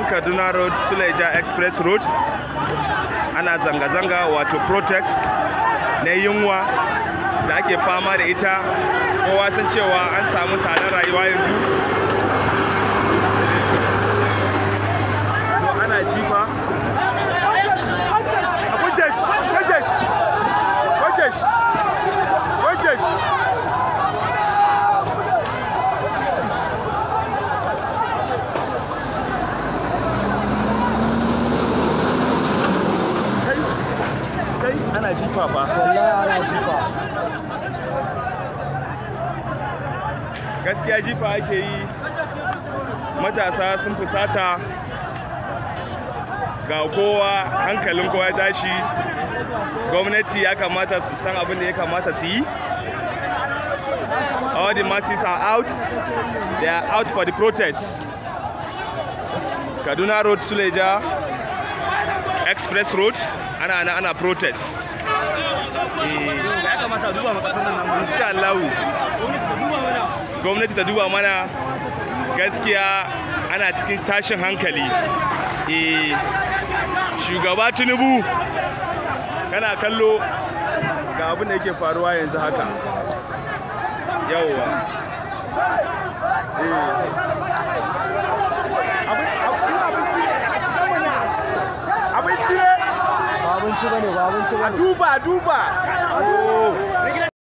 nan kaduna road suleja express road ana zanga-zanga wato protest na yunwa da ake fama da ita kowa san cewa an samu tsadar rayuwa yanzu to ana jifa Wajesh! Wajesh! Wajesh! Wajesh! Kai, kai ana jifa fa. wallahi ana jifa Gaskiya jifa ake yi matasa sun fusata ga kowa hankalin kowa ya tashi gwamnati ya kamata su san abin da ya kamata su yi all the masses are out they are out for the protest kaduna road suleja express road ana ana ana protest Eh, ya kamata a duba ma kasar nan nan insha Allah gwamnati ta duba mana gaskiya ana cikin tashin hankali eh shugaba tinubu kana kallo ga abin da yake faruwa yanzu haka yawwa eh abin abinci ne ba abinci bane ba abinci a bane duba a duba oh